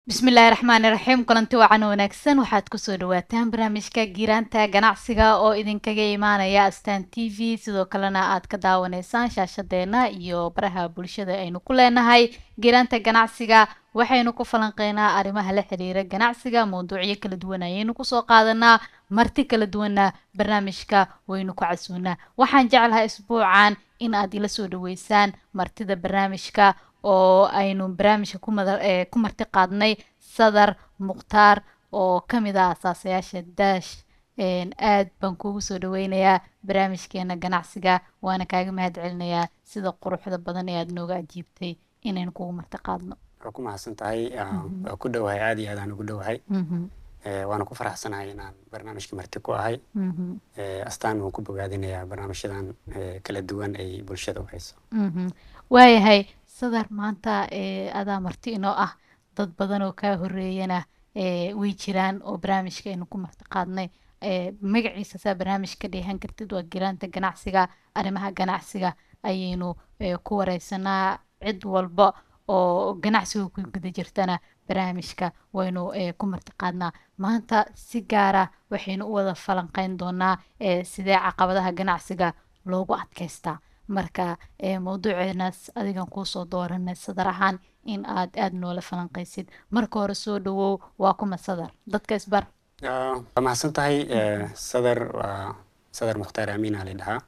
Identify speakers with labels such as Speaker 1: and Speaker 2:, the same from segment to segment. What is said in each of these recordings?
Speaker 1: bismillaahi raxmaani raxiim kulanti wacan wanaagsan waxaad kusoo dhawaataan barnaamijka giiraanta ganacsiga oo idinkaga imaanaya astaan t v sidoo kalena aad ka daawaneysaan shaashadeena iyo baraha bulshada aynu ku leenahay giiraanta ganacsiga waxaynu ku falanqeynaa arrimaha la xiriira ganacsiga mawduucyo kala duwan ayaynu kusoo qaadanaa marti kala duwanna barnaamijka waynu ku casuunaa waxaan jeclahay isbuucan in aad ila soo dhaweysaan martida barnaamijka oo aynu barnaamijka ku marti qaadnay sadar mukhtaar oo kamid ah asaasayaasha daash aad baan kugu soo dhaweynayaa barnaamijkeena ganacsiga waana kaaga mahad celinayaa sida quruxda badan ee aad nooga ajiibtay inaynu kugu marti qaadno
Speaker 2: waa ku mahadsan tahay waa ku dhowahay aad iyo aad aan ugu dhowahay waana ku faraxsanahay inaan barnaamijka marti ku ahay astaan waan ku bogaadinayaa barnaamijyadan kala duwan ay bulshada u hayso
Speaker 1: waayahay sadar maanta adaa marti inoo ah dad badan oo kaa horeeyana way jiraan oo barnaamijka aynu ku marti qaadnay magaciisa saa barnaamij ka dheehan kartid waa giraanta ganacsiga arrimaha ganacsiga ayaynu ku wareysanaa cid walba oo ganacsiga ku guda jirtana barnaamijka waynu ku marti qaadnaa maanta si gaara waxaynu u wada falanqeyn doonaa sidee caqabadaha ganacsiga loogu adkeystaa marka mawduuceenaas adigan kuusoo dooranay sadar ahaan in aad aada noola falanqeysid marka hore soo dhawow waa kuma sadar dadka isbar
Speaker 2: waa mahadsan tahay sadar waa sadar mukhtaar amiina la dhahaa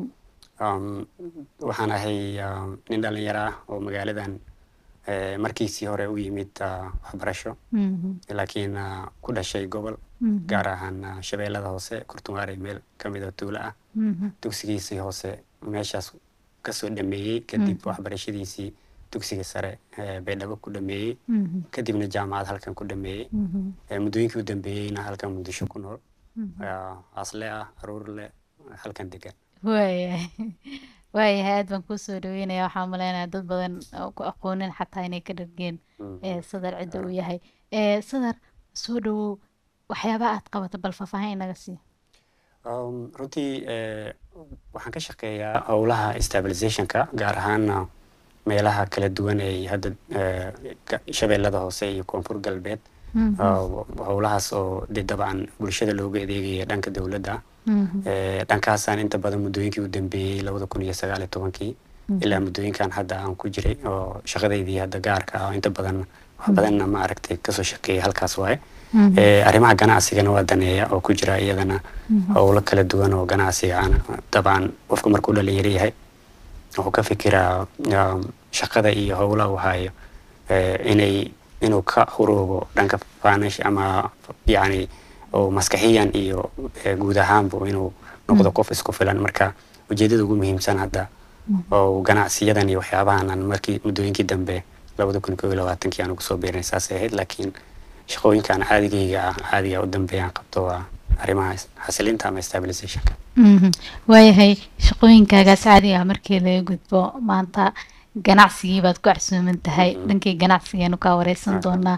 Speaker 2: waxaan ahay nin dhalinyaro ah oo magaaladan markiisii hore u yimid waxbarasho laakiin ku dhashay gobol gaar ahaan shabeellada hoose kurtunwaare meel kamid oo tuulo ah dugsigiisii hoose meeshaas kasoo dhameeyey kadib waxbarashadiisii dugsiga sare baydhabo ku dhameeyey kadibna jaamacad halkan ku dhameeyey muddooyinkii u dambeeyeyna halkan muqdisho ku nool asle ah aruur leh halkan degan
Speaker 1: waayahay waayahay aad baan kuusoo dhaweynaya waxaa maleynaya dad badan ku aqoonin xataa inay ka dhargeen sadar cidda uu yahay sadar soo dhawow waxyaabaha aad qabato bal faahfaahin inaga sii
Speaker 2: runtii waxaan ka shaqeeyaa howlaha stabilizationka gaar ahaan meelaha kala duwan ee hadda shabeellada hoose iyo koonfur galbeed howlahaas oo de dabcan bulshada looga adeegaya dhanka dowladda dhankaasaan inta badan muddooyinkii u dambeeyey labada kun iyo sagaal iyo tobankii ilaa muddooyinkan hadda aan ku jiray oo shaqadaydii hadda gaarka ah inta badan wax badanna ma aragtay kasoo shaqeeyay halkaas waaye arrimaha ganacsigana waa daneeya oo ku jira iyadana howlo kala duwan oo ganacsiga aan dabcan qofku markuu dhalinyaro yahay wuxuu ka fikiraa shaqada iyo howlaha uu hayo inay inuu ka huroobo dhanka financial ama yacni oo maskaxiyan iyo guud ahaanbu inuu noqdo qof isku filan marka ujeedada ugu muhiimsan hadda oo ganacsiyadan iyo waxyaabahan aan markii muddooyinkii dambe labada kun koo iyo labaatankii aan ugu soo biirnay saasay ahayd laakiin shaqooyinkan caadigayga ah caadiga u dambeeyaan qabto waa arrimaha xasilinta ama stabilizationka
Speaker 1: waayahay shaqooyinkaagaas caadiga ah markii laga gudbo maanta ganacsigii baad ku casuuman tahay dhankii ganacsigeenu kaa wareysan doonaa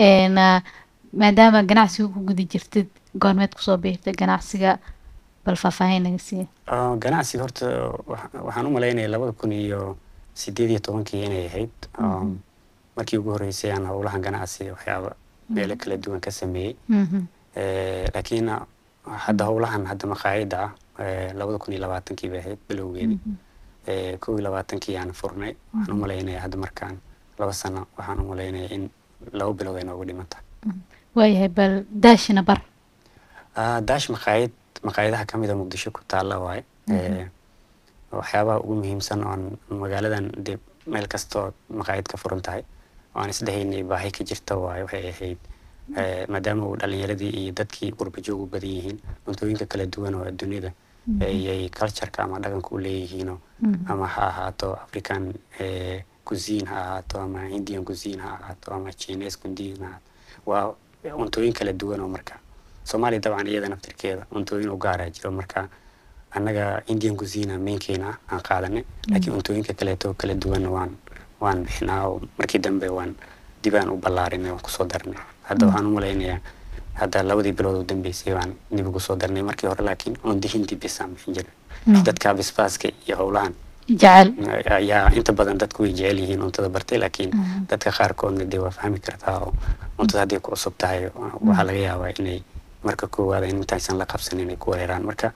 Speaker 1: maadaama ganacsiga ku guda jirtid goormeed kusoo biirtay ganacsiga bal faahfaahin naga siiya
Speaker 2: ganacsiga horta waxaan u malaynaya labada kun iyo sideed iyo tobankii inay ahayd markii ugu horreysay aan howlahan ganacsiga waxyaaba meelo kala duwan ka sameeyey laakiin hadda howlahan hadda maqaayadda ah labada kun iyo labaatankii bay ahayd bilowgeedii kow iyo labaatankii aan furnay waxaan u malaynaya hadda markaan laba sano waxaan u malaynaya in laba bilood ay noogu dhiman tahay
Speaker 1: waayahay bal daashina bar
Speaker 2: daash maqaayad maqaayadaha ka mida muqdisho ku taalla waaye waxyaabaha ugu muhiimsan oon magaaladan de meel kastoo maqaayad ka furan tahay oo aan isdhehaynay baahi ka jirta waaye waxay ahayd maadaama uu dhalinyaradii iyo dadkii qurbajoog u badan yihiin cuntooyinka kala duwan oo adduunyada ayay cultureka ama dhaqanka u leeyihiinoo ama ha ahaato african cuisine ha ahaato ama indian cuisine ha ahaato ama chinese cuisine ha waa cuntooyin kala duwan oo marka soomaaliya dabcan iyada naftirkeeda cuntooyin u gaaraa jiro marka annaga indian cuisine mainkeena aan qaadanay laakiin cuntooyinka kaleeto kala duwan waan waan bixinaa oo markii dambe waan dibaan u ballaarinay waan kusoo darnay hadda waxaan u malaynayaa hadda labadii bilood u dambeysay baan dib ugu soo darnay markii hore laakiin cundi hindi bisaan bixin jiray dadka bisbaaska iyo howlahan
Speaker 1: jecel
Speaker 2: ayaa inta badan dadku way jecel yihiin cuntada bartay laakiin dadka qaarkoodna dee waa fahmi kartaa oo cuntada haddii ku cusub tahay waxaa laga yaabaa inay marka koowaada in intaysan la qabsanin inay ku weeraraan marka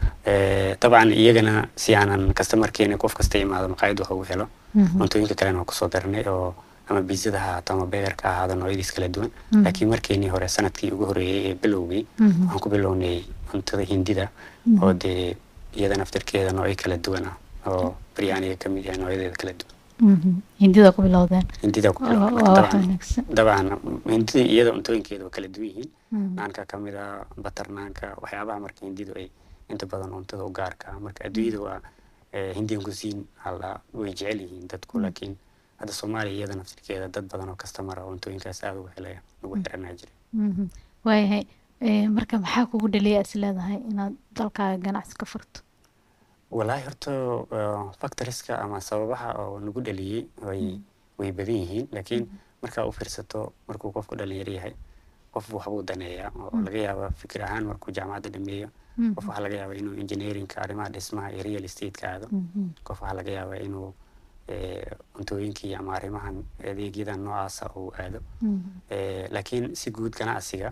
Speaker 2: dabcan iyagana si aanan kastamarkeena qof kasta imaado maqaayad waxa uu helo cuntooyinka kalena waa kusoo daranay oo ama biizada ha ahaato ama beegarka ha ahaado noocyadiis kala duwan laakiin markeenii hore sanadkii ugu horreeyey ee bilowgii waxaan ku bilownay cuntada hindida oo dee iyada naftirkeeda noocyo kala duwan ah oo baryaaniga ka mid yahay noocyadeeda kala duwan
Speaker 1: hindida ku bilowdeen
Speaker 2: hindida ku
Speaker 1: waa wax
Speaker 2: bilowday
Speaker 1: wanaagsan
Speaker 2: dabcan hindida iyada cuntooyinkeeda waa kala duwan yihiin naanka ka mid ah batar naanka waxyaabaha marka hindidu ay inta badan cuntada u gaarka ah marka adduunyada waa eh, hindian cuisine hala way jecel yihiin dadku laakiin hadda soomaaliya iyada naftirkeeda dad badan oo kastamar ah oo cuntooyinkaas aada uga helaya ugu xiranaa jira
Speaker 1: Mhm. waayahay Eh, marka maxaa kugu dhaliya is leedahay inaad dalkaaga ganacsi ka furto
Speaker 2: walaahi horta uh, factoriska ama sababaha oo nagu dhaliyey way way badan yihiin laakiin markaa u fiirsato markuu qofku dhalinyaro yahay qof waxbuu daneeyaa oo laga yaaba fikir ahaan markuu jaamacadda dhameeyo qof waxaa laga yaabaa inuu engineeringka arrimaha dhismaha iyo real estate-ka aado
Speaker 1: Mhm.
Speaker 2: qof waxaa laga yaabaa inuu eh, cuntooyinkii ama arrimahan adeegyadan noocaasa uu aado
Speaker 1: Mhm.
Speaker 2: Eh, laakiin si guud ganacsiga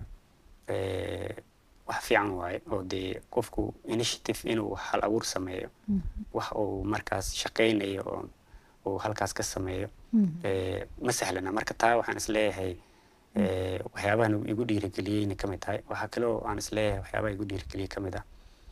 Speaker 2: eh, wax fiican waaye oo dee qofku initiative inuu hal abuur sameeyo
Speaker 1: Mhm.
Speaker 2: wax uu markaas shaqaynayo oo uu halkaas ka sameeyo
Speaker 1: Mhm.
Speaker 2: eh, ma sahlana marka taa waxaan isleeyahay eh, waxyaabahan igu dhiirigeliyeyna ka mid tahay waxaa kale oo aan isleeyahay waxyaabaha igu dhiirigeliyey ka mid ah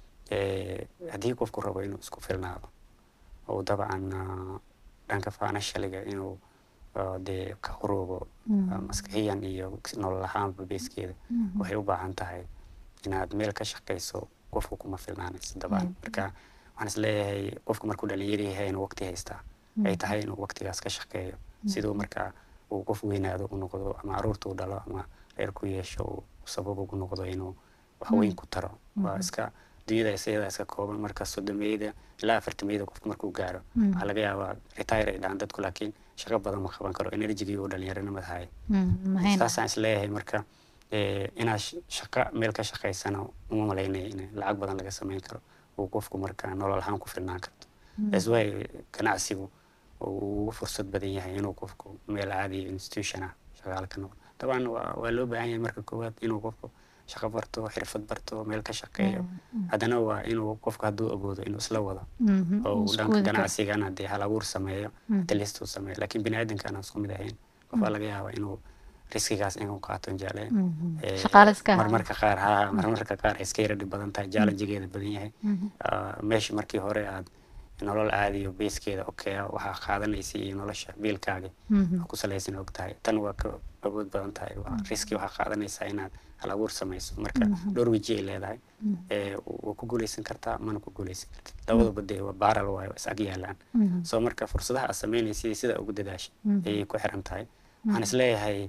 Speaker 2: eh, haddii qofku rabo inuu isku filnaado oo dabcan ah, dhanka financialiga inuu ah, dee ka horoobo
Speaker 1: Mhm.
Speaker 2: ah, maskaxiyan iyo nolol ahaanba beeskeeda
Speaker 1: Mhm.
Speaker 2: waxay u baahan tahay inaad meel ka shaqayso qofku kuma filnaanayso dabcan
Speaker 1: Mm.
Speaker 2: marka waxaan isleeyahay qofku markuu dhalinyaro yahay inuu waqti haystaa ay tahay inuu waqtigaas ka shaqeeyo siduu markaa uu qof weynaado u noqdo ama caruurta u dhalo ama reer ku yeesho uu sabab ugu noqdo inuu wax weyn ku taro waa iska dunyada isayada iska kooban marka sodomeyada ilaa afartameyada qofku markuu gaaro waxaa laga yaabaa retire ay dhahaan dadku laakiin shaqo badan ma qaban karo energigii uu dhalinyaronimada haya
Speaker 1: Mhm. mahayna
Speaker 2: saasaan isleeyahay marka eh, inaad sh- shaqo meel ka shaqaysana uma malaynaya in lacag badan laga sameyn karo uu qofku marka nolol ahaan ku filnaan karto that's why ganacsigu uu ugu fursad badan yahay inuu qofku meel caadi institution ah shaqaale ka noqdo dabcan waa waa loo baahan yahay marka koowaad inuu qofku shaqo barto xirfad barto meel ka shaqeeyo haddana waa inuu qofku hadduu awoodo inuu isla wado
Speaker 1: Mhm.
Speaker 2: oo uu
Speaker 1: Isku
Speaker 2: dhanka
Speaker 1: wadi karo.
Speaker 2: ganacsigana dee hal abuur sameeyo
Speaker 1: Mhm.
Speaker 2: talist uu sameeyo laakiin bini aadamka aan isku mid ahayn qof baa laga yaabaa inuu riskigaas inuu qaato jecleen
Speaker 1: Mhm.
Speaker 2: Eh,
Speaker 1: Shaqaale iska ahaa.
Speaker 2: marmarka qaar ha marmarka qaar ay iska yara dhib badan tahay challengegeeda badan yahay
Speaker 1: Mhm.
Speaker 2: Ah, meesha markii hore aad nolol caadiyo beeskeeda okaya waxaa qaadanaysa iyo nolosha biilkaaga
Speaker 1: Mhm.
Speaker 2: ku salaysan og tahay tan waa ka awood badan tahay waa riski waxaa qaadanaysaa inaad hal abuur samayso marka dhowr weji ay leedahay Eh, waa ku guuleysan kartaa mana ku guuleysan kartid labadaba dee waa baaral waayo waa is ag yaalaan
Speaker 1: Mhm.
Speaker 2: soo marka fursadaha aad sameynaysa sida ugu dadaasha
Speaker 1: Mhm.
Speaker 2: ayay ku xiran tahay waxaan isleeyahay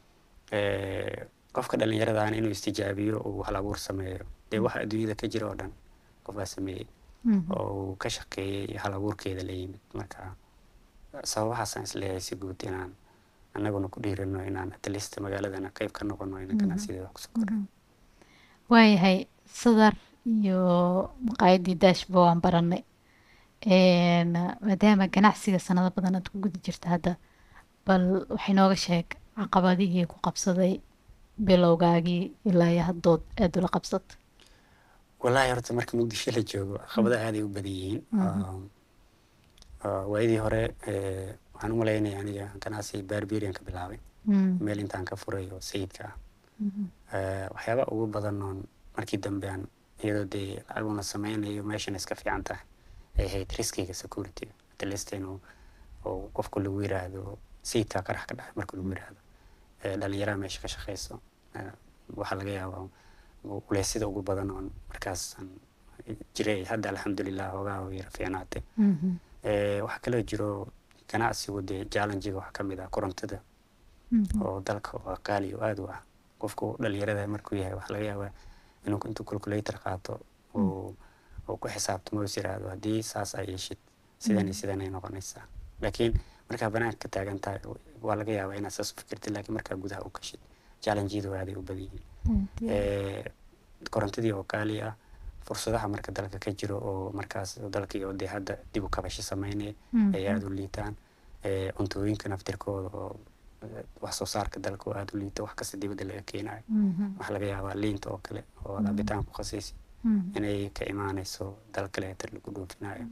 Speaker 2: eh, qofka dhallinyaradaana inuu istijaabiyo uu hal abuur sameeyo dee waxa adduunyada ka jira oo dhan qof baa sameeyey
Speaker 1: Mhm.
Speaker 2: oo uu ka shaqeeyey hal abuurkeeda la yimid marka sababahaasaan isleeyahay si guud inaan annaguna ku dhiirano inaan atlist magaaladana qayb ka noqono ina ganacsideeda wax kusoo kordhin
Speaker 1: waayahay sadar iyo maqaayadii daashba waan baranay Een, maadaama ganacsiga sanado badan aad ku guda jirta hadda bal waxay nooga sheeg caqabadihii ku qabsaday bilowgaagii ilaa iyo haddood aada ula qabsata
Speaker 2: wallaahi horta marka muqdisho la joogo caqabadaha aaday u badan yihiin Um, uh, waayadii hore eh, waxaan u malaynaya aniga ganacsi barberian ka bilaabay
Speaker 1: Mm,
Speaker 2: meel intaan ka furay oo sayidka ah
Speaker 1: mhm,
Speaker 2: Eh, waxyaaba ugu badan oon markii dambe aan iyadoo dee lacag una sameynayo meeshan iska fiican tahay ay ahayd riskiga security atlist inuu oo qofku lagu yiraahdo sayidka qarax ka dhacay marka lagu yiraahdo Eh, dhalinyaraha meesha ka shaqeyso eh, waxaa laga yaabaa culeysyada ugu badan oon markaas aan jiray hadda alxamdulilah hoogaa oo yara fiicnaatay
Speaker 1: mhm,
Speaker 2: Eh, waxaa kaloo jiro ganacsigu dee challengiga waxaa ka mid ah korontada
Speaker 1: mhm,
Speaker 2: oo dalka waa qaali oo aada u ah qofku dhalinyarada markuu yahay waxaa laga yaabaa inuu intuu calculator qaato uu uu ku xisaabtamo is yiraahdo haddii saas ay yeeshid sidan iyo sidan ay noqonaysaa laakiin markaa banaanka ka taagan tahay waa laga yaabaa inaad saas u fikirtid laakiin markaa gudaha u gashid challengeedu aaday u badan yihiin
Speaker 1: mhm,
Speaker 2: Eh, korontadii oo qaali ah fursadaha marka dalka ka jiro oo markaas dalkii oo dee hadda dib u kabasho sameynaya ay aada u liitaan cuntooyinka naftirkooda oo wax soo saarka dalka oo aada u liita wax kasta dibadda laga keenayo waxaa laga yaabaa liinta oo kale oo aad cabitaan ku khasaysi inay ka imaanayso dal kaleeta lagu dhoofinayo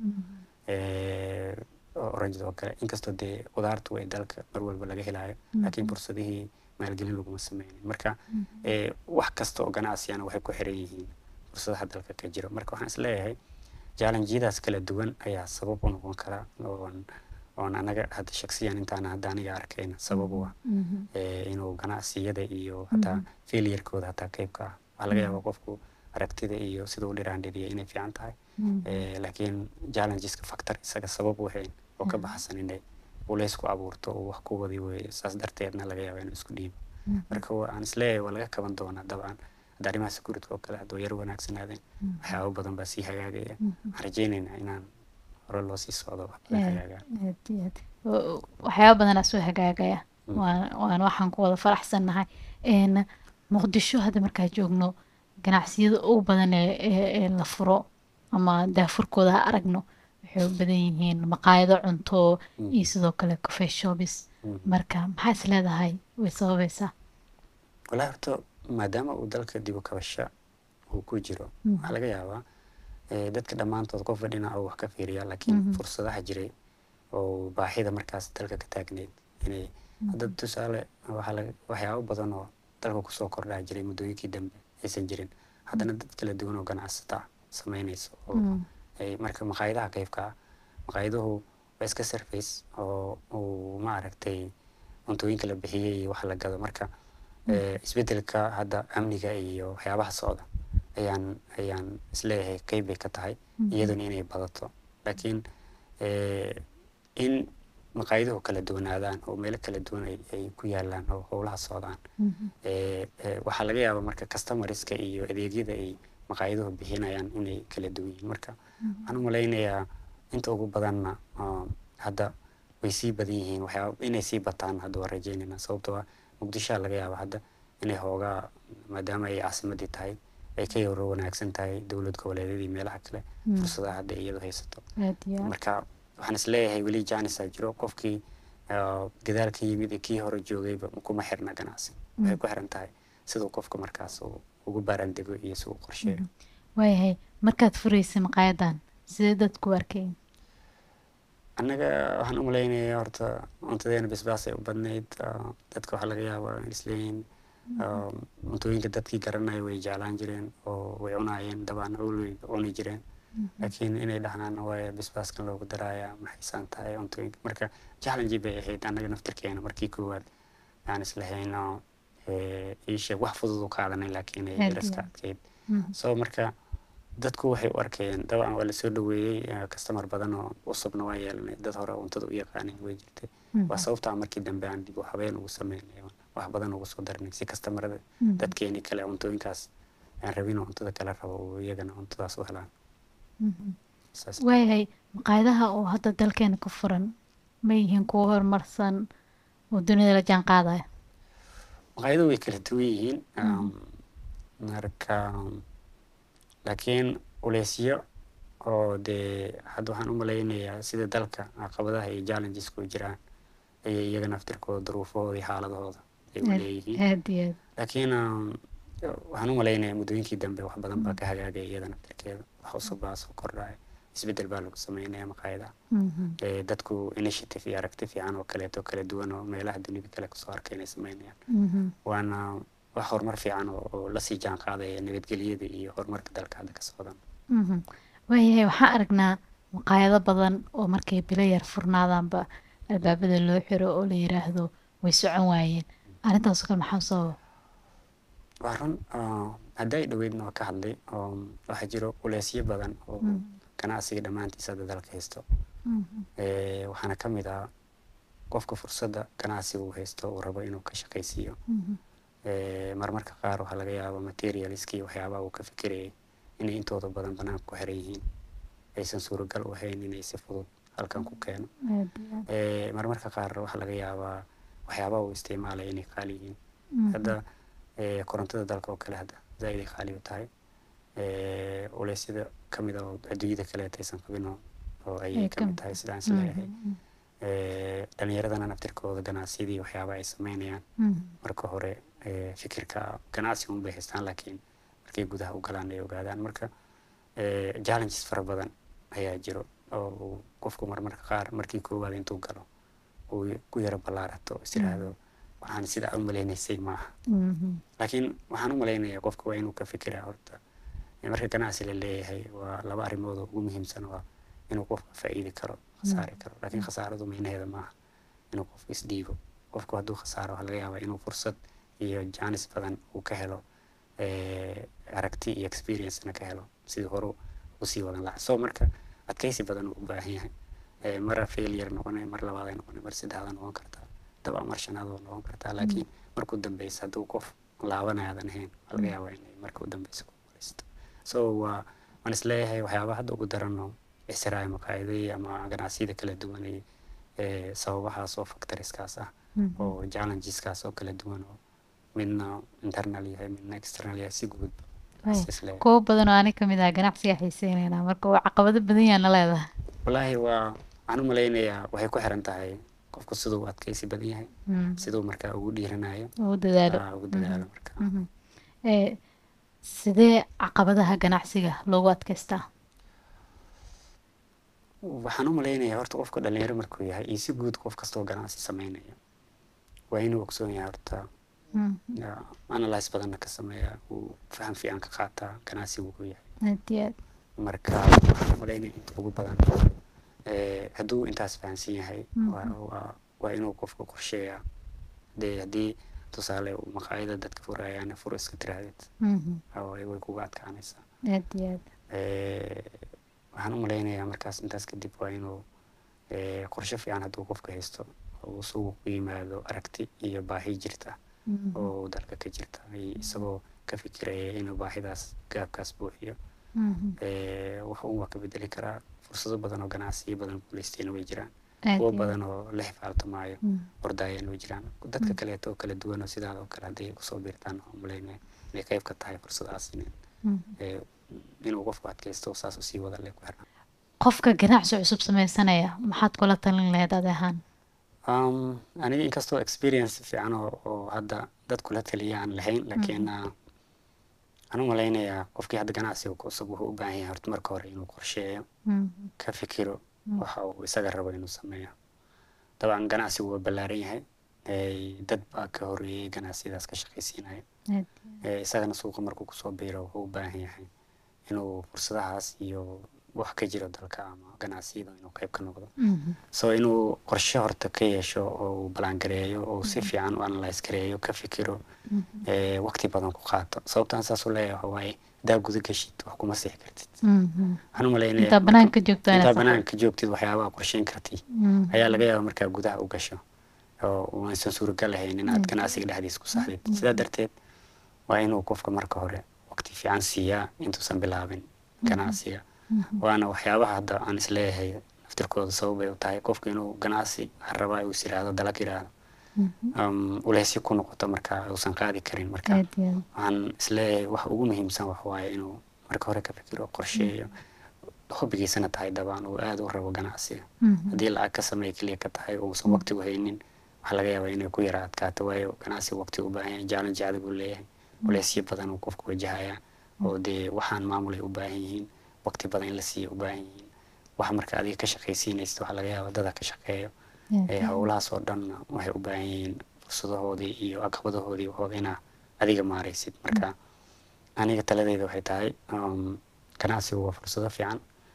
Speaker 2: oranjada oo kale inkastoo dee qudaartu ay dalka mar walba laga helayo laakiin fursadihii maalgelin laguma sameynin marka wax kasta oo ganacsiyana waxay ku xiran yihiin fursadaha dalka ka jiro marka waxaan isleeyahay jaalanjiyadaas kala duwan ayaa sabab u noqon kara oon oon anaga hadda shaksiyan intaan hadda aniga arkayna sabab u ah inuu ganacsiyada iyo hataa failurkooda hataa qeybka ah waxaa laga yaabaa qofku aragtida iyo sida u dhiraandhiriya inay fiican tahay laakiin challengeska factor isaga sabab u hayn oo ka baxsan inay culays ku abuurto oo wax ku wadi weeye saas darteedna laga yaaba inuu isku dhiibo marka aan isleeyahay waa laga kaban doonaa dabcan hadda arrimaha security oo kale haddoo yar wanaagsanaadeen waxyaabo badan baa sii hagaagaya waxaan rajaynaynaa inaan hore loo sii socdo wax badan hagaagaan
Speaker 1: waxyaaba badanaa soo hagaagaya waan waxaan ku wada faraxsannahay muqdisho hadda markaa joogno ganacsiyada ugu badan ee la furo ama daafurkooda ha aragno waxay u badan yihiin maqaayado cunto iyo sidoo kale coffee shops marka maxaa is leedahay way sababaysaa
Speaker 2: walaa horta maadaama uu dalka dib u kabasho uu ku jiro waxaa laga yaabaa dadka dhammaantood qof dhinac uu wax ka fiiriyaa laakiin fursadaha jiray oo baahida markaas dalka ka taagneyd inay hadda tusaale waxyaabo badan oo dalka kusoo kordhaa jiray muddooyinkii dambe aysan jirin haddana dad kala duwan oo ganacsata sameynayso oo ay marka maqaayadaha qeybka ah maqaayaduhu waa iska surface oo uu ma aragtay cuntooyinka la bixiyey iyo wax la gado marka isbedelka hadda amniga iyo waxyaabaha socda ayaan ayaan isleeyahay qeyb bay ka tahay iyaduna inay badato laakiin in maqaayaduhu kala duwanaadaan oo meelo kala duwan ay ku yaalaan oo howlaha socdaan waxaa laga yaabaa marka customerska iyo adeegyada ay maqaayaduhu bixinayaan inay kala duwan yihiin marka waxaan u malaynayaa inta ugu badanna hadda way sii badan yihiin waxyaaba inay sii bataan hadda waa rajeynayna sababtoo ah muqdishoa laga yaaba hadda inay hoogaa maadaama ay caasimadii tahay ay ka yaro wanaagsan tahay dowlad goboleedyadii meelaha kale fursadaha hadda iyadu haysato marka waxaan isleeyahay weli janisa jiro qofkii gadaal ka yimid kii hore joogayba kuma xirna ganacsi waxay ku xiran tahay siduu qofka markaas ugu baarandego iyo si uu qorsheeyo
Speaker 1: waayahay markaad furaysay maqaayadan sidee dadku u arkeen
Speaker 2: annaga waxaan u malaynayaa horta cuntadeena basbaasay u badnayd dadka waxaa laga yaabaa in isleeyihiin cuntooyinka dadkii garanaya way jeclaan jireen oo way cunaayeen dabaan way cuni jireen laakiin inay dhahaan waaya basbaaskan loogu daraaya maxaysaan tahay cuntooyinka marka challenge bay ahayd annaga naftirkeena markii koowaad aan islahayn iisheeg wax fudud u qaadanay laakiin ay daraska adkeyd so marka dadku waxay u arkayeen dabcan waa lasoo dhaweeyey customer badan oo cusubna waa yeelanay dad hore cuntada u yaqaanin way jirtay waa sababtaa markii dambe aan dib u habeen ugu sameynay wax badan ugu soo darnay si customerada dadkeeni kale cuntooyinkaas aan rabin cuntada kala rabo iyagana cuntadaas u helaan
Speaker 1: waayahay maqaayadaha oo hadda dalkeena ka furan ma yihiin kuwo horumarsan oo dunida la jaan qaadaya
Speaker 2: maqaayadu way kala duwan yihiin marka laakiin uleysyo oo dee hadda waxaan u malaynayaa sida dalka caqabadaha iyo challengesku jiraan ayay iyaga naftirkooda duruufahooda iyo xaaladahooda ay u leeyihiin laakiin waxaan u malaynayaa muddooyinkii dambe wax badan baa ka hagaagaya iyada naftirkeeda wax cusub baa soo kordhaya isbedel baa lagu sameynaya maqaayadaha dadku initiative iyo aragti fiican oo kaleeto kala duwan oo meelaha dunida kale kusoo arkay inay sameynayaan waana wax horumar fiican oo lasii jaan qaadaya nabadgelyada iyo horumarka dalka hadda ka socdan
Speaker 1: waayahay waxaan aragnaa maqaayado badan oo markay bilo yar furnaadaanba albaabada loo xiro oo la yiraahdo way socon waayeen arrintaasoo kale maxaa sababa
Speaker 2: waa run hadday dhaweydna waa ka hadlay waxaa jiro uleysyo badan oo ganacsiga dhammaantiisa hadda dalka haysto waxaana ka mid ah qofka fursadda ganacsiga uu haysto uu rabo inuu ka shaqaysiiyo marmarka qaar waxaa laga yaaba materialskii waxyaabaha uu ka fikirayay inay intooda badan banaanka ku xiran yihiin aysan suuragal u ahayn inay si fudud halkan ku keeno marmarka qaar waxaa laga yaabaa waxyaabaha uu isticmaalaya inay qaali yihiin hadda korontada dalka oo kale hadda zaaid ay qaali u tahay eh, culeysyada ka mid a oo adduunyada kaleeta aysan qabin oo oo
Speaker 1: Ay
Speaker 2: ayay
Speaker 1: ka
Speaker 2: ka mid
Speaker 1: mid
Speaker 2: tahay sidaan is
Speaker 1: Mhm,
Speaker 2: leeyahay
Speaker 1: mhm,
Speaker 2: Eh, dhalinyaradana naftirkooda ganacsiyadii waxyaaba ay sameynayaan
Speaker 1: mhm.
Speaker 2: marka hore eh, fikirka ganacsi un bay haystaan laakiin markay gudaha u galaan ay ogaadaan marka eh, challenges fara badan ayaa jiro oo uu qofku marmarka qaar markii koowaad intuu galo uu ku yaro ballaarato is yiraahdo waxaan sidaa u maleynaysay maaha
Speaker 1: Mhm,
Speaker 2: laakiin waxaan u malaynayaa qofka waa inuu ka fikiraa horta eh, marka ganacsi la leeyahay waa laba arrimood oo ugu muhiimsan waa inuu qofka faa'iidi karo khasaari karo laakiin khasaaradu micnaheeda maaha inuu qofku isdhiibo qofku hadduu khasaaro waxaa laga yaabaa inuu fursad iyo jaanis badan uu ka helo eh, aragti iyo experiencena ka helo sidii horu usii wadan lahaa so marka adkeysi badan uu u baahan yahay Eh, mara failure noqonay mar labaad ay noqonay mar saddexaad noqon kartaa daba mar shanaad waa noqon kartaa laakiin markuu dambeysa hadduu qof laabanayaadan ahayn waxaa laga yaabaa inay marka u dambeysa ku guuleysto so waa waan isleeyahay waxyaaba hadda ugu darano israel maqaayadihii ama ganacsiyada kala duwan ee eh, sababahaas oo factoriskaas ah
Speaker 1: mhm.
Speaker 2: oo challengeskaas oo kala duwan oo midna internal yahay midna external yahay si guud
Speaker 1: Ay,
Speaker 2: is isleeyahay
Speaker 1: kuwo badan oo ani kamid ah ganacsiga xiiseyneynaa marka waa caqabado badan yaana leedahay
Speaker 2: wallaahi waa waxaan u malaynayaa waxay ku xiran tahay qofku siduu u adkeysi badan yahay
Speaker 1: Mhm,
Speaker 2: siduu markaa ugu dhiiranayo
Speaker 1: oo u dadaalo
Speaker 2: aa, ugu dadaalo marka
Speaker 1: Mhm. Eh, sidee caqabadaha ganacsiga loogu adkeystaa
Speaker 2: waxaan u malaynayaa horta qofka dhalinyaro markuu yahay iyo si guud qof kastoo ganacsi sameynaya waa inuu ogsoon yahay horta
Speaker 1: Mhm,
Speaker 2: ya, analyse badanna ka sameeya uu faham fiican ka qaataa ganacsigu wuxuu yahay
Speaker 1: aad iyo aad
Speaker 2: marka waxaan u malaynaya inta ugu badan eh, hadduu intaas fahamsan yahay waa waa- waa inuu qofka qorsheeyaa dee haddii tusaale uu maqaayada dadka furayaan fur iska tiraahdeed
Speaker 1: Mhm,
Speaker 2: oo way kuga adkaanaysaa
Speaker 1: aad iyo aad
Speaker 2: Eh, waxaan u malaynayaa markaas intaas kadib waa inuu eh, qorshe fiican hadduu qofka haysto oo uu suuqa ku yimaado aragti iyo baahi jirta
Speaker 1: Mhm,
Speaker 2: oo dalka ka jirta ay isagoo ka fikiraya inuu baahidaas gaabkaas buuxiyo
Speaker 1: mhm.
Speaker 2: Eh, wax uun waa ka bedeli karaa fursado badan oo ganacsiyo badan guuleystayna way jiraan
Speaker 1: aad
Speaker 2: kuwo
Speaker 1: iyo aad.
Speaker 2: badan oo la xifaaltamaayo
Speaker 1: Mhm,
Speaker 2: ordaayana way jiraan dadka kaleeto oo kala duwan oo sidaada oo kale hadday kusoo biirtaan waxaan u malaynaya inay qayb ka tahay fursadahaas in
Speaker 1: mhm.
Speaker 2: eh, inuu qofku adkaysto saas usii wada le ku xirnaan
Speaker 1: qofka ganacsi cusub sameysanaya maxaad kula talin lahayd adi ahaan
Speaker 2: Um, aniga inkastoo experience fiican oo, oo hadda dad kula taliya aan lahayn laakiin uh, waxaan u malaynayaa qofkii hadda ganacsiga ku cusub wuxuu u baahan yahay horta marka hore inuu qorsheeyo
Speaker 1: Mhm,
Speaker 2: ka fikiro waxa uu isaga rabo inuu sameeyo dabcan ganacsigu waa ballaaran yahay Eh, dad baa ka horeeyay ganacsiyadaas ka shaqaysiinaya
Speaker 1: aad
Speaker 2: Eh, isagana suuqa markuu kusoo biiro wuxuu u baahan yahay inuu fursadahaas iyo wax ka jiro dalka ama ganacsiyada inuu qayb ka noqdo
Speaker 1: Mhm,
Speaker 2: so inuu qorshe horta ka yeesho oo uu balangareeyo oo si fiican u analyse gareeyo ka fikiro eh, waqti badan ku qaato sababtaan saas u leeyahay waxa waaye hadaa guda gashid wax kuma sixi kartid
Speaker 1: mhm.
Speaker 2: waxaan u malaynayaa
Speaker 1: intaa
Speaker 2: marka-
Speaker 1: banaanka joogto
Speaker 2: intaa
Speaker 1: inaad
Speaker 2: banaanka joogtid waxyaabaha qorsheyn kartid
Speaker 1: Mhm,
Speaker 2: ayaa laga yaabaa markaa gudaha u gasho oo uu aysan suuragal ahayn inaad ganacsiga dhexdiisa ku saxdid sidaa darteed waa inuu qofka marka hore waqti fiican siiyaa intuusan bilaabin ganacsiga waana waxyaabaha hadda aan isleeyahay naftirkooda sababay u tahay qofka inuu ganacsi rabaa uu is yiraahdo dalag yiraahdo um, uleysyo ku noqoto marka uusan qaadi karin marka
Speaker 1: aad iyo aad.
Speaker 2: waxaan isleeyahay wax ugu muhiimsan wax waaye inuu marka hore ka fikiro qorsheeyo hobbigiisana tahay dabaan uu aada u rabo ganacsiga
Speaker 1: Mhm,
Speaker 2: haddii lacag ka sameey keliya ka tahay uusan waqti u haynin waxaa laga yaabaa inay ku yara adkaato waayo ganacsiga waqti u baahan yahay challenge adag uu leeyahay culeysyo badan uu qofku wajahaya oo dee waxaan maamulay u baahan yihiin waqti badan in la siiya u baahan yihiin waxa marka adiga ka shaqaysiinaysa waxaa laga yaabaa dada ka shaqeeyo
Speaker 1: aad
Speaker 2: ee
Speaker 1: iyo aad.
Speaker 2: howlahaas oo dhan waxay u baahan yihiin fursadahoodii iyo caqabadahoodii waxooda inaa adiga maaraysid marka aniga taladeyda waxay tahay um, ganacsigu waa fursado fiican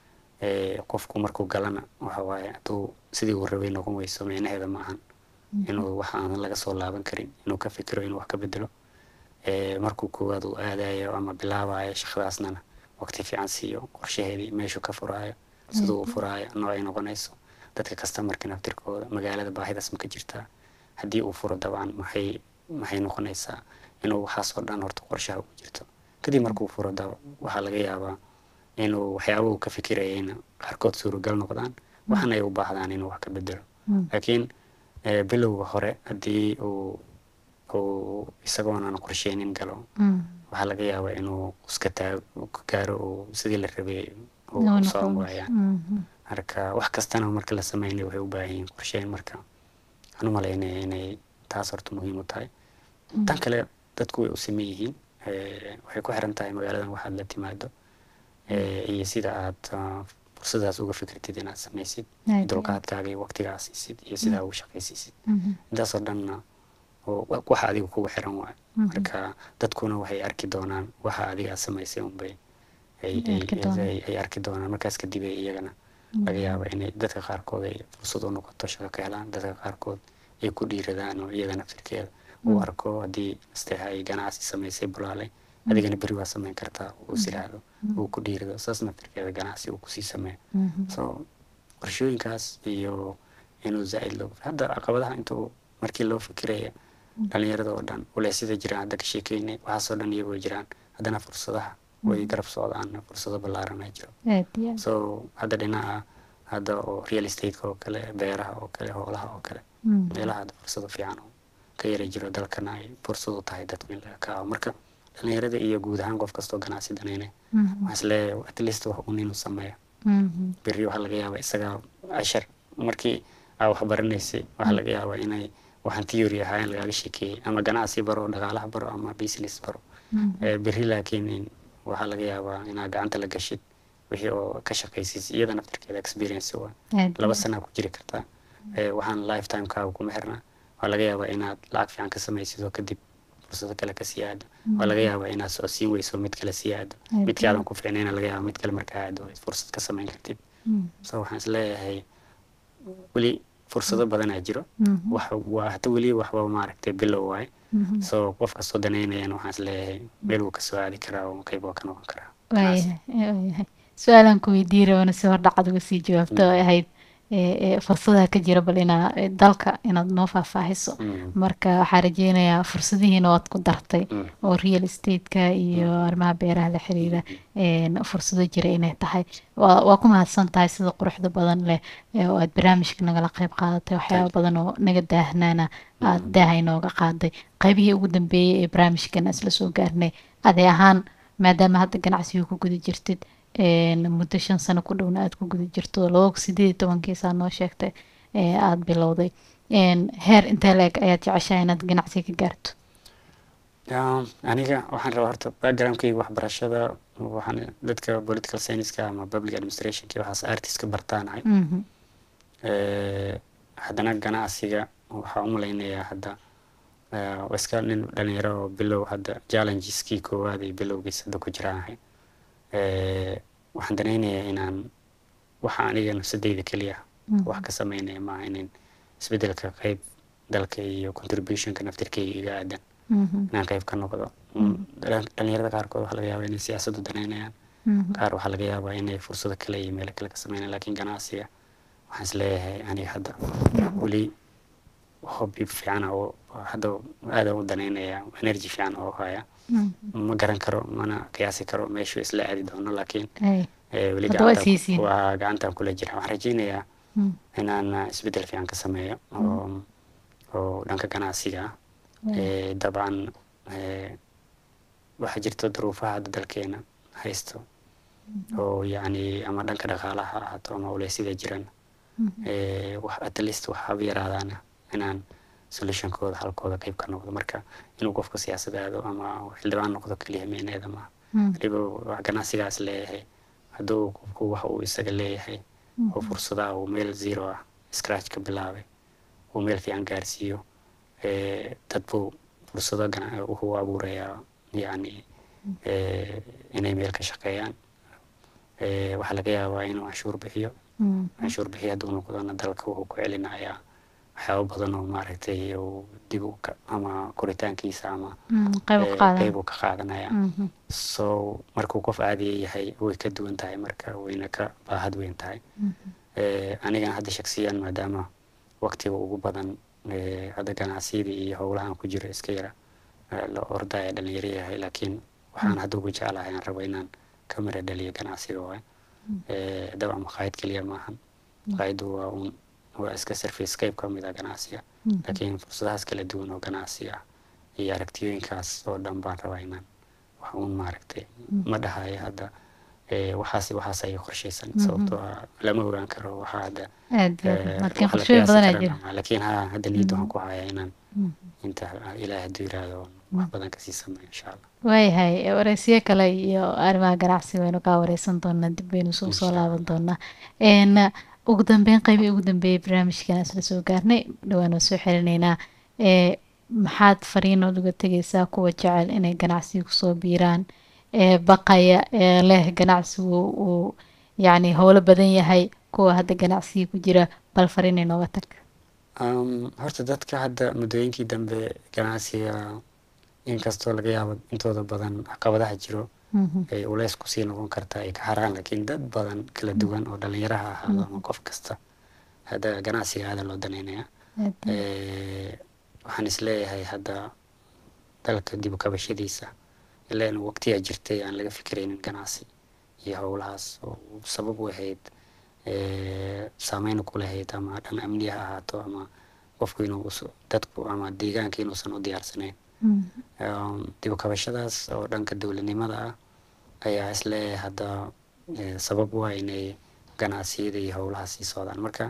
Speaker 2: ee qofku markuu galana waxa waaye hadduu sidii uu rabay noqon weyso micnaheeda ma ahan inuu wax aan laga soo laaban karin inuu ka fikiro inuu wax ka bedelo ee markuu koowaad uu aadayo ama bilaabayo shaqadaasnana waqti fiican siiyo qorshaheedii meeshuu ka furaayo siduu u furaayo noocay noqonayso dadka customerka naftirkooda magaalada baahidaas ma ka jirtaa haddii uu furo dabcan maxay maxay noqonaysaa inuu waxaas oo dhan horta qorshaha ugu jirto kadib markuu furo daba waxaa laga yaabaa inuu waxyaaba uu ka fikirayayna qaarkood suuragal noqdaan waxana ay u baahdaan inuu wax ka bedelo
Speaker 1: Mm.
Speaker 2: laakiin eh, bilowga hore haddii uu uu isagoonan qorsheynin galo
Speaker 1: Mm,
Speaker 2: waxaa laga yaabaa inuu iska taago ka gaaro oo sidii la rabay
Speaker 1: Noo
Speaker 2: uu
Speaker 1: noqon
Speaker 2: socon
Speaker 1: wayso.
Speaker 2: waayaan
Speaker 1: Mhm.
Speaker 2: marka wax kastana marka la sameynaya waxay u baahan yihiin qorsheyn marka waxaan u malaynaya inay taas horta muhiim u tahay tan kale dadku way u sameyn yihiin Eh, waxay ku xiran tahay magaaladan waxaad la timaado eh, iyo sida aad ah, fursadaas uga fikirtid inaad samaysid
Speaker 1: Aad iyo
Speaker 2: dulqaadkaaga iyo waqtigaa siisid iyo sidaa ugu shaqaysiisid
Speaker 1: Mhm.
Speaker 2: intaasoo dhanna oo wa- waxa adiga kugu xiran waayo
Speaker 1: Mhm.
Speaker 2: marka dadkuna waxay arki doonaan waxa adiga aad samaysay unbay ay
Speaker 1: Ay arki
Speaker 2: ay-
Speaker 1: doonaan.
Speaker 2: ay- ay arki doonaan markaas kadib ay iyagana laga yaaba inay dadka qaarkood ay fursad u noqoto shaqo ka helaan dadka qaarkood ay ku dhiiradaan oo iyada naftirkeeda uu arko haddii nasteexa ay ganacsi samaysay bulaalay adigana beri waa samayn kartaa uu is yiraahdo uu ku dhiirado saas naftirkeeda ganacsi uu kusii sameeyo
Speaker 1: Mhm.
Speaker 2: so qorshooyinkaas iyo inuu zaa'id loo hadda caqabadaha intuu markii loo fikiraya dhalinyarada oo dhan uleysida jiraan hadda ka sheekeynay waxaasoo dhan iyagoo jiraan haddana fursadaha way garab socdaan fursado ballaaran ay jiro
Speaker 1: Aad iyo aad.
Speaker 2: so hadda dhinaca hadda oo real estate-ka oo kale beeraha oo kale hoolaha oo kale
Speaker 1: Mhm.
Speaker 2: meelaha hadda fursado fiican oo ka yara jiro dalkana ay fursad u tahay dadku in laga kaco marka dhalinyarada iyo guud ahaan qof kastoo ganacsi daneynaya
Speaker 1: Mhm.
Speaker 2: waxaan isleeyahay at least wax un inuu sameeyo
Speaker 1: Mhm.
Speaker 2: berri waxaa laga yaabaa isaga cashar markii aa wax baranaysay waxaa laga yaabaa inay waxaan theory ahaa in lagaaga sheekeeyey ama ganacsi baro dhaqaalaha baro ama business baro
Speaker 1: Mhm.
Speaker 2: Eh, berri laakiin in waxaa laga yaabaa inaa gacanta la gashid wixii oo ka shaqaysiis iyada naftirkeeda experience waa
Speaker 1: Aad iyo
Speaker 2: laba
Speaker 1: aad.
Speaker 2: sanaa ku jiri kartaa Eh, waxaan lifetime kaaga kuma xirnaa waa laga yaabaa inaad lacag fiican ka samaysid oo kadib fursado kale kasii aado waa laga yaabaa inaad socodsiin weyso mid kale sii aado
Speaker 1: Aad
Speaker 2: midkii aadan ku fiicnayna laga yaaba mid kale markaa aado ay fursad ka samayn kartid
Speaker 1: Mhm.
Speaker 2: so waxaan isleeyahay weli fursado badanaa jiro
Speaker 1: Mhm.
Speaker 2: wax waa hata weli waxba maaragtay bilow waaye
Speaker 1: Mhm.
Speaker 2: so qof kastoo danaynayana waxaan isleeyahay meel wuu kasoo aadi karaa oo qayb waa ka noqon karaa
Speaker 1: waayahay waayahay su-aalaan ku weydiin rabana si hordhacad uga sii jawaabto oo ahayd ee, ee, fursadaha ka jira bal inaa ee, dalka inaad noo faahfaahiso
Speaker 2: Mm.
Speaker 1: marka waxaa rajeynayaa fursadihiina waad ku dartay
Speaker 2: Mm.
Speaker 1: oo real estate-ka iyo arrimaha beeraha la xiriira een, fursado jira inay tahay waa waa ku mahadsan tahay sida quruxda badan leh ee, oo aad barnaamijka nagala qayb qaadatay waxyaaba badan oo naga daahnaana aad daaha inooga qaaday qaybihii ugu dambeeyey ee barnaamijkan isla soo gaarnay adee ahaan maadaama hadda ganacsiga ku guda jirtid een, muddo shan sano ku dhowna aad ku guda jirto laba sideed iyo tobankiisaa noo sheegtay ee aada bilowday een, heer intee leeg ayaad jeceshahay inaad ganacsiga ka gaarto
Speaker 2: Um, aniga waxaan rabaa horta backgroundkayga waxbarashada waxaan dadka political science-ka ama public administration-ka waxaas artiska bartaanahay
Speaker 1: Mhm.
Speaker 2: Eh, haddana ganacsiga waxaa u malaynayaa hadda eh, waa iska nin dhalinyaro oo bilow hadda challenges-kii koowaad iyo bilowgiis hadda ku jiraanahay Eh, waxaan danaynayaa inaan waxa aniga nafsadeyda keliya wax ka sameynaya maaha inin isbedelka qayb dalka iyo contributionka naftirkeyga iga aadan
Speaker 1: Mhm.
Speaker 2: inaan qayb ka noqdo Mm, dhalin- dhalinyarada qaarkood waxaa laga yaabaa inay siyaasaddu danaynayaan
Speaker 1: Mhm.
Speaker 2: qaar waxaa laga yaabaa inay fursado kale iyo meelo kale ka sameynayaan laakiin ganacsiga waxaan isleeyahay aniga hadda weli hobby fiican oo hadda aada u danaynaya energy fiican oo haya
Speaker 1: Mhm.
Speaker 2: ma garan karo mana qiyaasi karo meeshuu isla aadi doono laakiin
Speaker 1: Ay.
Speaker 2: eh, weli
Speaker 1: Hadda waa
Speaker 2: gacantaan ku-
Speaker 1: siisiin.
Speaker 2: waa gacantaan kula jira waxaan rajeynayaa
Speaker 1: Mhm.
Speaker 2: inaan uh, isbedel fiican ka sameeyo oo oo dhanka ganacsiga ah Eh, dabcan eh, waxaa jirta duruufaha hadda dalkeena haysto oo yacni ama dhanka dhaqaalaha ha ahaato ama uleysyada jiran Eh, wax at least wax haba yaraadaana inaan solutionkooda halkooda qayb ka noqdo marka inuu qofka siyaasad aado ama xildhibaan noqdo keliya meeneeda maaha
Speaker 1: Mhm.
Speaker 2: waliba wax ganacsigaas leeyahay hadduu qofku waxa uu isaga leeyahay oo fursadaha uu meel zero ah scratch ka bilaabay uu meel fiican gaarsiiyo eh, dad buu fursado gana- wuxuu abuurayaa yacni eh, inay meel ka shaqeeyaan Eh, waxaa laga yaabaa inuu canshuur bixiyo
Speaker 1: Mhm.
Speaker 2: canshuur bixiyo hadduu noqdona dalka wuxuu ku celinayaa waxyaabo badan oo maaragtay uu dib u ka ama koritaankiisa ama
Speaker 1: Mhm. qayb
Speaker 2: eh,
Speaker 1: u qaadan
Speaker 2: qayb uu ka qaadanaya
Speaker 1: Mhm.
Speaker 2: so markuu qof caadiya yahay way ka duwan tahay marka wayna ka baahad weyn tahay Eh, anigana hadda shaksiyan maadaama waqtiga ugu badan eh, hadda ganacsiyada iyo howlahan ku jiro iska yara eh, la ordaya dhalinyaro yahay laakiin waxaan hadda ugu jeclahay aan rabo inaan ka mara dhaliyo ganacsiga waay Eh, dabcan maqaayad keliya maahan maqaayaddu waa un waa iska service qayb ka mid ah ganacsiga laakiin fursadahaas kala duwan oo ganacsi ah iyo aragtiyooyinkaas oo dhan baan rabaa inaan wax uun maaragtay ma dhahayo hadda waxaas waxaas ay qorshaysan sababtoo ah lama ogaan karo waxaa hadda
Speaker 1: aad laakiin qorshooyin badan aa jira
Speaker 2: laakiin ha hadda niyadda waxaan ku hayaa inaan inta ilaah hadduu yiraahdo wax badan kasii sameeyo insha allah
Speaker 1: waayahay wareysiyo kale iyo arrimaha ganacsi waynu kaa wareysan doonaa dib baynu soo soo laaban doonaa n ugu dambeyn qeybii ugu dambeeyay barnaamijkan isla soo gaarnay dhawaanoo soo xirinaynaa maxaad fariinood uga tegaysaa kuwa jecel inay ganacsiga kusoo biiraan ee baqaya ee leh ganacsigu uu yacni howlo badan yahay kuwa hadda ganacsiga ku jira bal fariin inooga tag
Speaker 2: horta dadka hadda muddooyinkii dambe ganacsiga inkastoo laga yaabo intooda badan caqabadaha jiro ay uleys kusii noqon kartaa ay ka haraan laakiin dad badan kala duwan oo dhalinyaraha ahaado ama qof kasta hadda ganacsiga aada loo daneynaya waxaan isleeyahay hadda dalka dib u kabashadiisa ilaan waqtiyaa jirtay aan laga fikiraynin ganacsi iyo howlahaas oo sabab u ahayd saameyn ku lahayd ama dhan amniya ha ahaato ama qofku inuu dadku ama deegaanka inuusan u diyaarsanayn dib u kabashadaas oo dhanka dowladnimada ah ayaa isleeyahay hadda sabab u ah inay ganacsiyada iyo howlaha sii socdaan marka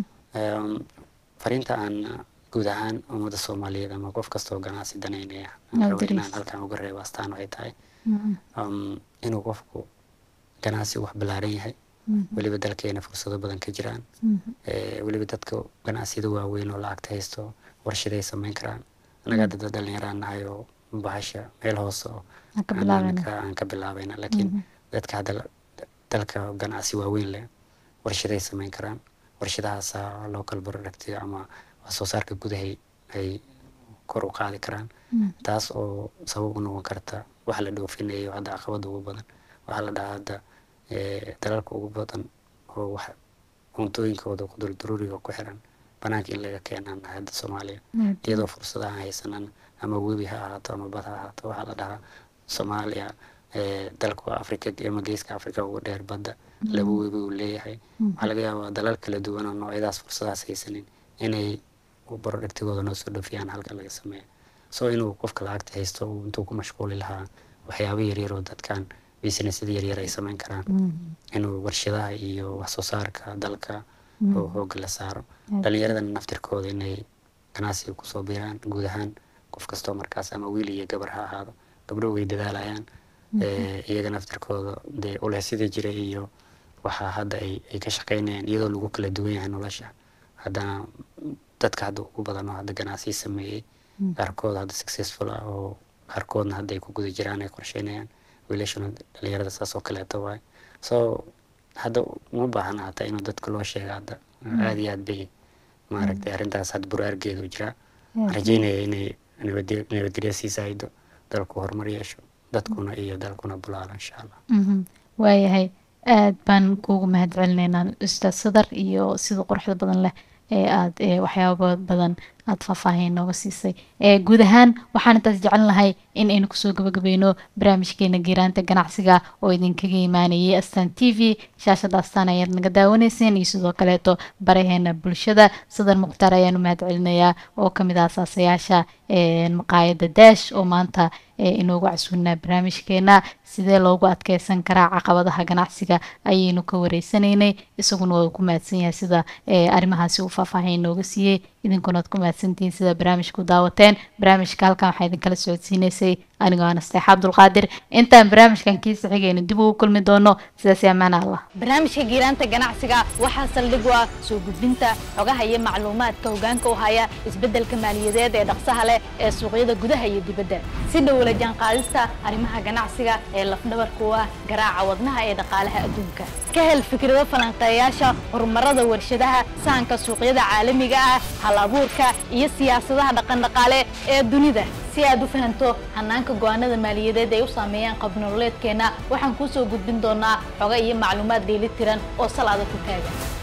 Speaker 2: fariinta aan guud ahaan ummadda soomaaliyeed ama qof kastoo ganacsi daneynaya rabo inaan halkan uga reebo astaan waxay tahay inuu qofku ganacsi wax ballaaran yahay weliba dalkeena fursado badan ka jiraan weliba dadka ganacsiyada waaweyn oo lacagta haysto warshaday samayn karaan annaga dad dhalinyaraan nahay oo bahasha meel hoose oo aan ka bilaabayna laakiin dadka hadda dalka ganacsi waaweyn leh warshaday samayn karaan warshadahaasa local productiga ama wax soo saarka gudahay ay kor u qaadi karaan taas oo sabab u noqon karta wax la dhoofinayo hadda caqabada ugu badan waxaa la dhahaa hadda dalalka ugu badan oo wax cuntooyinkooda qudurduruuriga ku xiran banaanka in laga keenaan hadda soomaaliya iyadoo fursadaha haysanan ama webi ha ahaato ama bad ha ahaato waxaa la dhahaa soomaaliya dalka africa ama geeska africa ugu dheer badda laba webi uu leeyahay waxaa laga yaabaa dalal kala duwan oo noocyadaas fursadahaas haysanin inay barodhigtigooda noo soo dhofiyaan halka laga sameeyo so inuu qofka lacagta haysto intuu ku mashquuli lahaa waxyaaba yaryar oo dadkan businessyada yaryar ay samayn karaan inuu warshadaha iyo wax soo saarka dalka oo hooga la saaro dhalinyaradana naftirkooda inay ganacsiga kusoo biiraan guud ahaan qof kastoo markaas ama wiil iyo gabar ha ahaado gabdho way dadaalayaan iyaga naftirkooda dee uleysyada jira iyo waxaa hadda ay ka shaqaynayaan iyadoo lagu kala duwan yahay nolosha haddana dadka hadda ugu badan oo hadda ganacsi sameeyey qaarkood hadda successful ah oo qaarkoodna hadda ay ku guda jiraan ay qorsheynayaan wiilashuna dhalinyarada saas oo kaleeto waay so hadda uma baahana hataa inuu dadka loo sheega hadda aada iyo aad bay maaragtay arrintaas hadda buraargeedu jiraa rajeynaya inay nabadgelya sii saaido dalku horumar yeesho dadkuna iyo dalkuna bulaalo insha allah
Speaker 1: waayahay aad baan kuugu mahad celinaynaa ustaad sadar iyo sida quruxda badan leh ee aada waxyaaba badan aada faahfaahin nooga siisay guud ahaan waxaan intaas jecel lahay in aynu kusoo gabagabeyno barnaamijkeena giiraanta ganacsiga oo idinkaga imaanayay astaan t v shaashada astaan ayaad naga daawanayseen iyo sidoo kaleeto baraheena bulshada sadar mukhtaar ayaanu mahad celinayaa oo kamid ah asaasayaasha maqaayada daash oo maanta inoogu casuunaa barnaamijkeena sidee loogu adkeysan karaa caqabadaha ganacsiga ayaynu ka wareysanaynay isaguna waa ku mahadsan yahay sida arrimahaasi uu faahfaahin nooga siiyey idinkuna ad ku mahadsantihiin sida barnaamijku daawateen barnaamijka halkan waxaa idinkala socodsiinaysay anigoo anasteexa abdulqaadir intaan barnaamijkan kiisa xigaynu dib ugu kulmi doono sidaas amaana allah
Speaker 3: barnaamijka giiraanta ganacsiga waxaa saldhig u ah soo gudbinta xogaha iyo macluumaadka hogaanka u haya isbeddelka maaliyadeed ee dhaqsaha leh ee suuqyada gudaha iyo dibadda si dhowla jaanqaadista arrimaha ganacsiga ee lafdhabarka u ah garaaca wadnaha ee dhaqaalaha adduunka ka hel fikrado falanqeeyaasha horumarada warshadaha sahanka suuqyada caalamiga ah hal abuurka iyo siyaasadaha dhaqandhaqaale ee dunida si aad u fahanto hanaanka go-aanada maaliyadeed ay u saameeyaan qabnololeedkeenna waxaan kuu soo gudbin doonaa xoga iyo macluumaad dheeli tiran oo salaada ku taagan